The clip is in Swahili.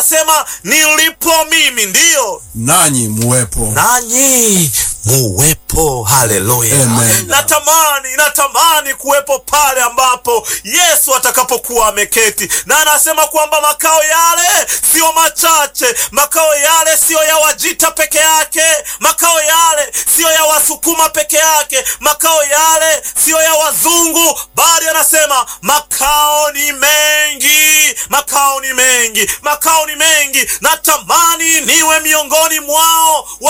anasema nilipo mimi ndiyo nanyi muwepo. nanyi muwepo. Haleluya! Amen. Natamani, natamani kuwepo pale ambapo Yesu atakapokuwa ameketi, na anasema kwamba makao yale siyo machache, makao yale siyo ya Wajita peke yake, makao yale siyo ya Wasukuma peke yake, makao yale siyo ya Wazungu, bali anasema makao ni mengi, makao ni mengi, makao ni mengi. Natamani niwe miongoni mwao